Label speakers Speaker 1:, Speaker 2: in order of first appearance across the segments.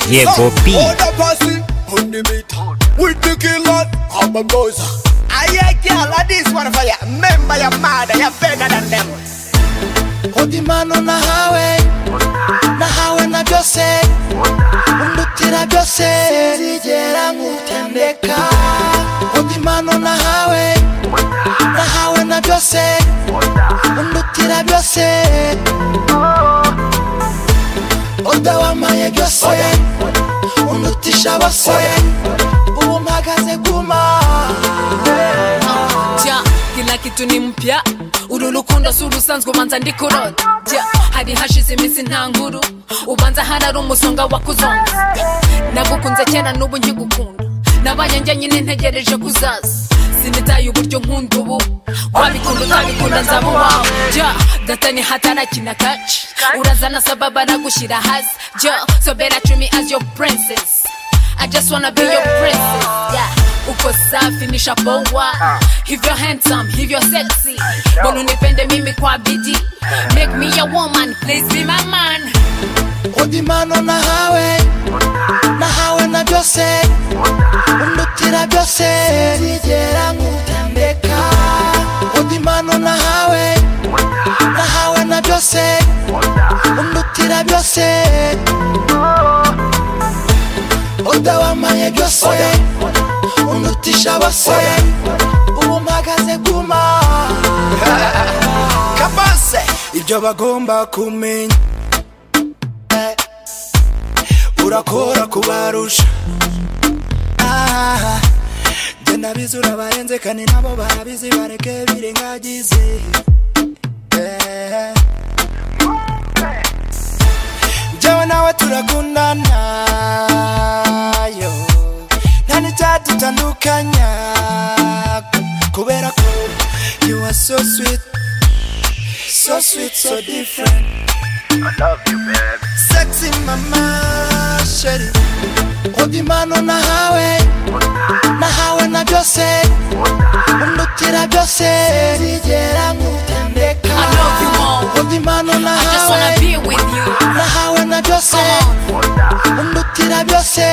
Speaker 1: Here go B.
Speaker 2: Hold up a see, on the meter. With the killer, I'm a buzzer.
Speaker 3: Aye, girl, I this one for ya. Remember your mother, you're better than them.
Speaker 4: Odi mano na hawe na hawe na byose undutira byose zigera nkutendeka Odi mano na hawe na hawe na byose undutira byose Oda wamaye byose undutisha bose ubu mpagaze guma
Speaker 5: ja kila kitu ni mpya uru rukundo si urusanzwe ubanza ndi kurota ja hari hashize iminsi nta nkuru ubanza harari umusonga wakuzonza nagukunze kera n'ubu nkigukunda nabaye njye nyine ntegereje kuzaza sinitaye uburyo nkunda ubu wabikunda utabikunda nzaba uwawe ja gatani hatarakina kaci urazana sababa aragushyira hasi ja sobera cumi as your princess I just wanna be your princess. Yeah. Uko safi ni shaboa. If you're handsome, if you're sexy. Bonu nipende mimi kwa bidii. Make me a woman, please be my man.
Speaker 4: Odi mano na hawe na hawe na byose undutira byose zigera nkutendeka Odi mano na hawe na hawe na byose undutira byose Oda wamaye byose undutisha bose ubu mpagaze guma
Speaker 2: kabase ibyo bagomba kumenya urakora kubarusha Ah, njye nabizi urabarenze kandi nabo barabizi bareke birengagize Eh. njyewe nawe turakundana yo nta n'icyadutandukanya kubera ko you are so sweet so sweet so different
Speaker 4: sexy mama sheri Odi mano na hawe na hawe na byose undutira byose zigera nkutendeka
Speaker 5: I love you all.
Speaker 4: Odi mano na
Speaker 5: I just wanna
Speaker 4: hawe
Speaker 5: be with you.
Speaker 4: na hawe na byose undutira byose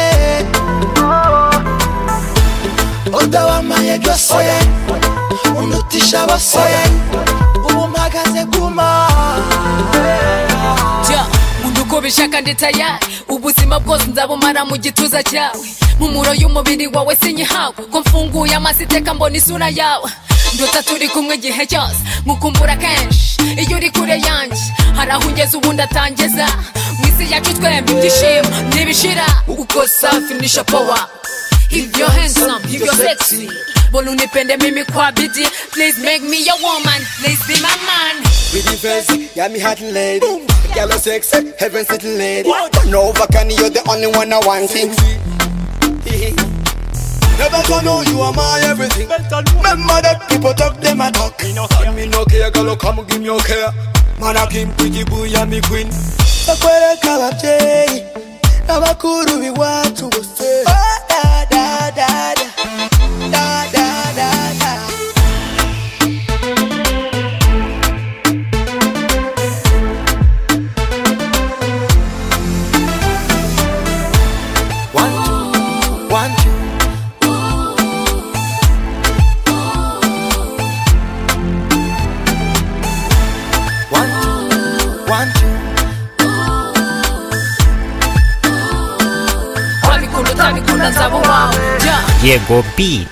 Speaker 4: Oda wamaye byose undutisha bose ubu mpagaze guma
Speaker 5: Ja, nkunda uko ubishaka ndi tayari ubuzima bwose nzabumara mu gituza cyawe mpumuro y'umubiri wawe sinyihawe ko mfunguye amaso iteka mbona isura yawe ndota turi kumwe igihe cyose nkukumbura kenshi iyo uri kure yanjye hari aho ungeze ubundi atangeza mu isi yacu twembi ibyishimo ntibishira uko safi ni shapowa If you're handsome, if you're sexy Bona unipende mimi kwa bidii Please make me your woman, please be my man
Speaker 6: With the vest, yeah, me hot lady. Yellow sex, heaven sitting lady. Turn over, can you're the only one I want it.
Speaker 2: Never gonna know you are my everything. Remember that people talk, them a talk. Me no care, me no care, girl, oh, come give me your care. Man, I came pretty boy, I'm me queen.
Speaker 4: bakwereka ababyeyi n'abakuru b'iwacu bose Oh, da, da, da, da. Da, da, da, da.
Speaker 2: One, two. One, one, two.
Speaker 5: wabikunda utabikunda nzaba uwawe Ja.
Speaker 1: Here go B.